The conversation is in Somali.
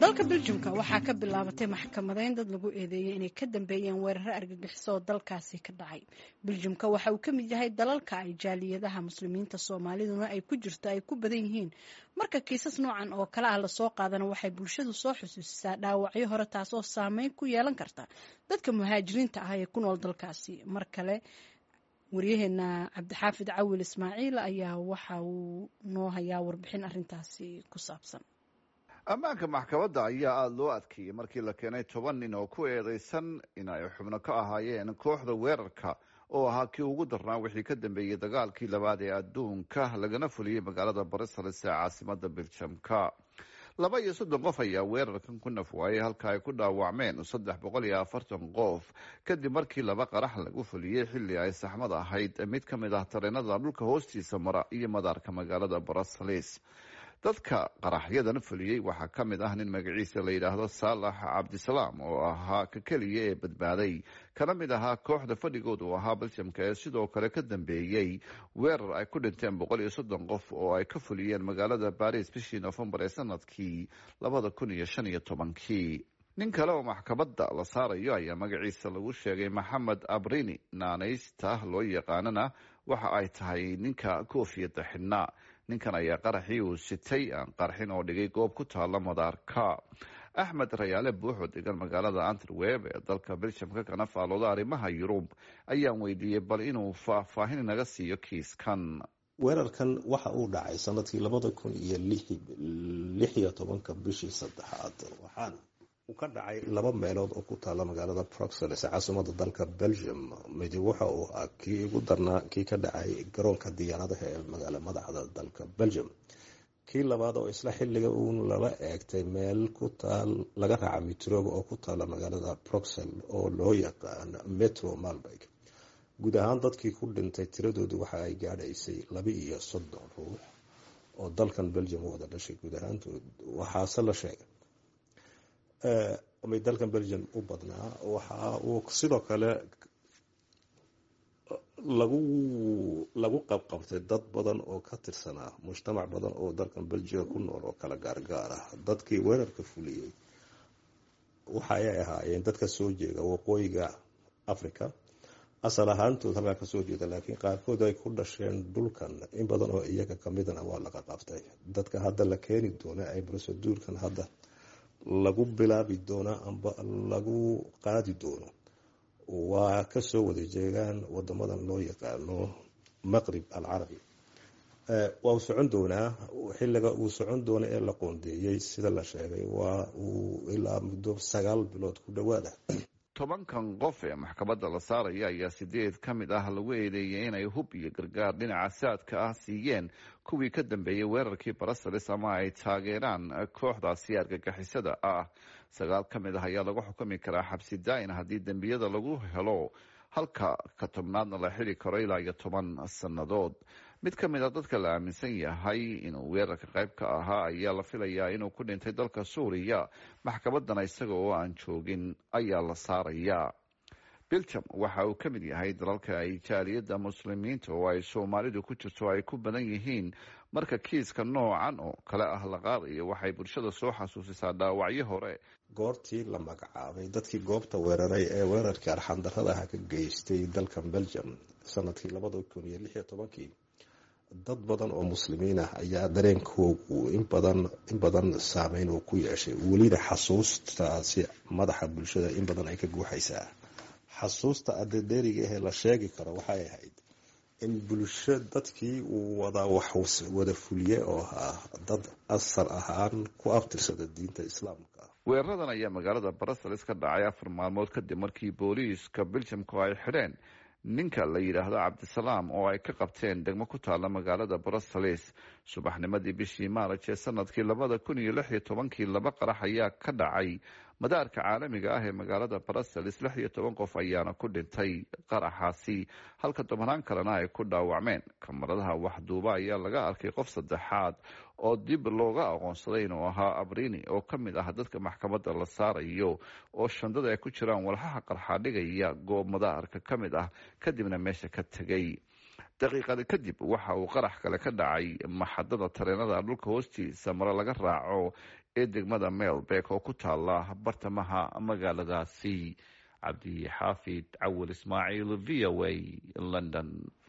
dalka beljumka waxaa ka bilaabatay maxkamadeyn dad lagu eedeeyey inay ka dambeeyeen weeraro argagixiso oo dalkaasi ka dhacay beljumka waxa uu ka mid yahay dalalka ay jaaliyadaha muslimiinta soomaaliduna ay ku jirto ay ku badan yihiin marka kiisas noocan oo kale ah lasoo qaadana waxay bulshadu soo xusuusisaa dhaawacyo hore taasoo saameyn ku yeelan karta dadka muhaajiriinta ah ee ku nool dalkaasi mar kale waryaheena cabdixaafid cawil ismaaciil ayaa waxa uu noo hayaa warbixin arintaasi ku saabsan ammaanka maxkamadda ayaa aada loo adkeeyey markii la keenay toban nin oo ku eedeysan in ay xubno ka ahaayeen kooxda weerarka oo ahaa kii ugu darnaa wixii ka dambeeyey dagaalkii labaad ee adduunka lagana fuliyey magaalada barisales ee caasimada beljamka laba iyo soddon qof ayaa weerarkan ku nafwaayay halka ay ku dhaawacmeen saddex boqol iyo afartan qof kadib markii laba qarax lagu fuliyey xilli ay saxmad ahayd mid ka mid ah tareenada dhulka hoostiisa mara iyo madaarka magaalada barisales dadka qaraxyadan fuliyey waxaa ka mid ah nin magaciisa la yidhaahdo saalax cabdisalaam oo ahaa ka keliya ee badbaaday kana mid ahaa kooxda fadhigooda uu ahaa beljamka ee sidoo kale ka dambeeyey weerar ay ku dhinteen boqol iyo soddon qof oo ay ka fuliyeen magaalada baris bishii nofembar ee sanadkii labada kun iyo shan iyo tobankii nin kale oo maxkamadda la saarayo ayaa magaciisa lagu sheegay maxamed abrini naanaysta loo yaqaanana waxa ay tahay ninka koofiyadda xidhnaa ninkan ayaa qaraxii uu sitay aan qarxin oo dhigay goob ku taala madaarka axmed rayaale buuxoo degan magaalada anterweb ee dalka beljamka kana faalooda arrimaha yurub ayaan weydiiyey bal inuu faahfaahin naga siiyo kiiskan weerarkan waxa uu dhacay sanadkii labada kun iyo lix iyo tobanka bishii saddexaad waxaana uu ka dhacay laba meelood oo ku taala magaalada bruxelles caasimada dalka belgium midi waxa uu ahaa kii ugu darnaa kii ka dhacay garoonka diyaaradaha ee magaala madaxda dalka belgium kii labaad oo isla xilliga uun lala eegtay meel ku taal laga raaca mitrooga oo ku taala magaalada bruxelles oo loo yaqaan metro malberg guud ahaan dadkii ku dhintay tiradoodu waxa ay gaadhaysay laba iyo soddon ruux oo dalkan belgium wada dhashay guud ahaantood waxaase la sheegay may dalkan belgium u badnaa waxa uu sidoo kale lagu lagu qabqabtay dad badan oo ka tirsanaa mujtamac badan oo dalkan belgium ku nool oo kala gaargaar ah dadkii weerarka fuliyey waxa ay ahaayeen dadka soo jeeda waqooyiga africa asal ahaantood halkaa kasoo jeeda laakiin qaarkood ay ku dhasheen dhulkan in badan oo iyaga kamidana waa laga qabtay dadka hadda la keeni doona ay broseduurkan hadda lagu bilaabi doono amba lagu qaadi doono waa kasoo wada jeegaan wadamadan loo yaqaano maqrib alcarabi waa uu socon doonaa xiliga uu socon doono ee la qoondeeyey sida la sheegay waa uu ilaa muddo sagaal bilood ku dhawaada tobankan qof ee maxkamadda la saaraya ayaa sideed ka mid ah lagu eedeeyay inay hub iyo gargaar dhinaca saadka ah siiyeen kuwii ka dambeeyey weerarkii barisales ama ay taageeraan kooxdaasi argagixisada ah sagaal ka mid ah ayaa lagu xukumi karaa xabsi daa-in haddii dembiyada lagu helo halka ka tobnaadna la xili karo ilaa iyo toban sannadood mid ka mid a dadka la aaminsan yahay inuu weerarka qayb ka ahaa ayaa la filayaa inuu ku dhintay dalka suuriya maxkamadana isaga oo aan joogin ayaa la saarayaa belgium waxa uu ka mid yahay dalalka ay jaaliyadda muslimiinta oo ay soomaalidu ku jirto ay ku badan yihiin marka kiiska noocan oo kale ah la qaadayo waxay bulshada soo xasuusisaa dhaawacyo hore goortii la magacaabay dadkii goobta weeraray ee weerarkii arxandaradaha ka geystay dalkan belgium sanadkii labada kun iyo lix iyo tobankii dad badan oo muslimiin ah ayaa dareenkoogu inbadan in badan saameyn uu ku yeeshay welina xasuustaasi madaxa bulshada in badan ay ka guuxaysaa xasuusta adedeeriga ahee la sheegi karo waxay ahayd in bulsho dadkii uu wadaa wax wada fuliye oo ahaa dad asal ahaan ku abtirsada diinta islaamka weeraradan ayaa magaalada barisales ka dhacay afar maalmood kadib markii booliiska beljamku ay xidheen ninka la yidhaahdo cabdisalaam oo ay ka qabteen degmo ku taala magaalada brussels subaxnimadii bishii maaraj ee sanadkii labada kun iyo lix iyo tobankii laba qarax ayaa ka dhacay madaarka caalamiga ah ee magaalada brussels lix iyo toban qof ayaana ku dhintay qaraxaasi halka tobanaan kalena ay ku dhaawacmeen kamaradaha waxduuba ayaa laga arkay qof saddexaad oo dib looga aqoonsaday inuu ahaa abrini oo ka mid ah dadka maxkamadda la saarayo oo shandada ay ku jiraan walxaha qarxaadhigaya goob madaarka ka mid ah kadibna meesha ka tegay daqiiqada kadib waxa uu qarax kale ka dhacay maxadada tareenada dhulka hoostiisa mare laga raaco ee degmada melbeck oo ku taala bartamaha magaaladaasi cabdi xaafid cawil ismaaciil v o a london